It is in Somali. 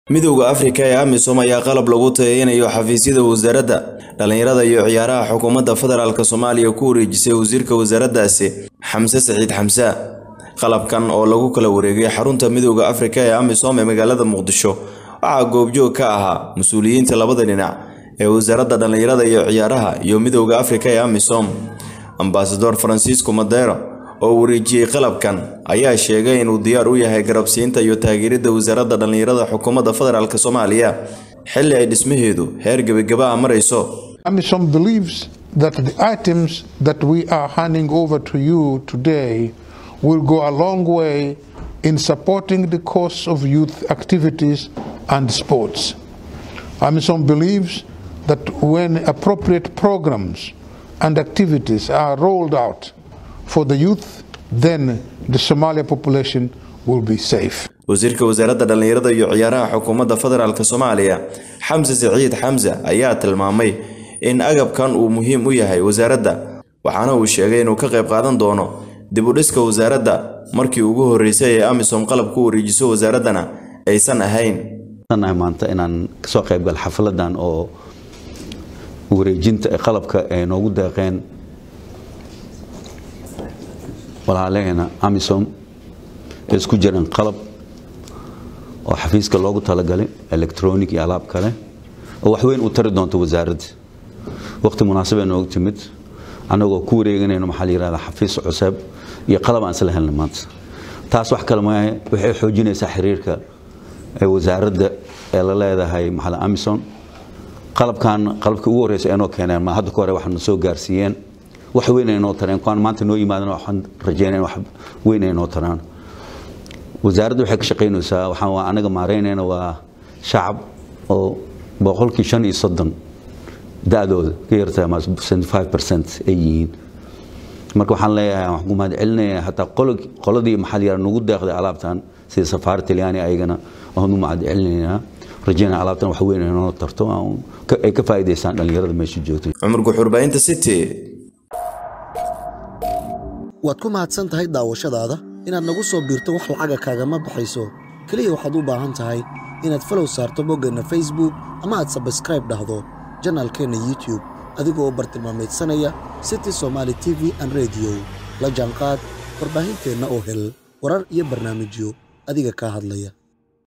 midowda afrika ee amisom ayaa qalab lagu tayeynayo xafiisyada wasaaradda dhallinyarada iyo ciyaaraha xukuumadda federaalk soomaaliya ku wareejisay wasiirka wasaaraddaasi xamse saciid xamse qalabkan oo lagu kala wareegay xarunta midowda afrika ee amisom ee magaalada muqdisho waxaa goobjoog ka ahaa mas-uuliyiinta labada dhinac ee wasaaradda dhallinyarada iyo ciyaaraha iyo midowda afrika ee amisom ambasador francisco madero oo wareejiyey qalabkan ayaa sheegay inuu diyaar u yahay garabsiinta iyo taageeridda wasaaradda dhallinyarada xukuumadda federaalk soomaaliya xilli ay dhismaheedu heer gebagaba a marayso AMISOM believes that the items that we are handing over to you today will go a long way in supporting the cause of youth activities and sports. AMISOM believes that when appropriate programs and activities are rolled out for the youth, then the Somalia population will be safe. wasiirka wasaaradda dhallinyarada iyo ciyaaraha xukuumadda federaalk soomaaliya xamse saciid xamse ayaa tilmaamay in agabkan uu muhiim u yahay wasaaradda waxaana uu sheegay inuu ka qayb qaadan doono dib u dhiska wasaaradda markii ugu horreysay ee amisom qalab ku wareejiso wasaaraddana aysan ahayn maanta inaan kasoo qaybgal xafladan oo wareejinta ee qalabka ay noogu deeqeen walaalaheena amisom ee isku jiraan qalab oo xafiiska loogu talagalay electronic iyo alaab kale oo waxweyn u tari doonto wasaaradda waqti munaasabee noogu timid annagoo ku wareeganayno maxaa la yihahdaa xafiis cusub iyo qalab aan isla helnay maanta taas wax kale maahe waxay xoojinaysaa xiriirka ee wasaaradda ee la leedahay maxaa amison qalabkan qalabkii ugu horreysa inoo keeneen ma hadda ka hore waxaana soo gaarsiiyeen wax weyn ay noo tareen kuwaan maanta noo yimaadana waxaan rajeynaya wax weyn ay noo taraan wasaaradda waxay ka shaqaynaysaa waxaan waa anaga maareynayna waa shacab oo boqolkii shan iyo soddon da-dooda ka yartaa ma five percent ay yihiin marka waxaan leeyahay waxaan ku mahad celinaya hataa qoladii maxaa la nagu deeqday alaabtan sida safaari talyaani ayagana waan u mahad celinaynaa rajeynaya alaabtan wax weyn ay noo tarto ay ka faa'iidaystaan dhallinyarada meesha joogtay cumar guxurbaahinta city waad ku mahadsan tahay daawashadaada inaad nagu soo biirto wax lacaga kaagama baxayso keliya waxaad u baahan tahay inaad falow saarto boggeenna facebook ama aad sabskraib dhahdo janaalkeenna youtube adigoo bartilmaamaydsanaya city somaali t v an rediyo la jaanqaad warbaahinteenna oo hel warar iyo barnaamijyo adiga kaa hadlaya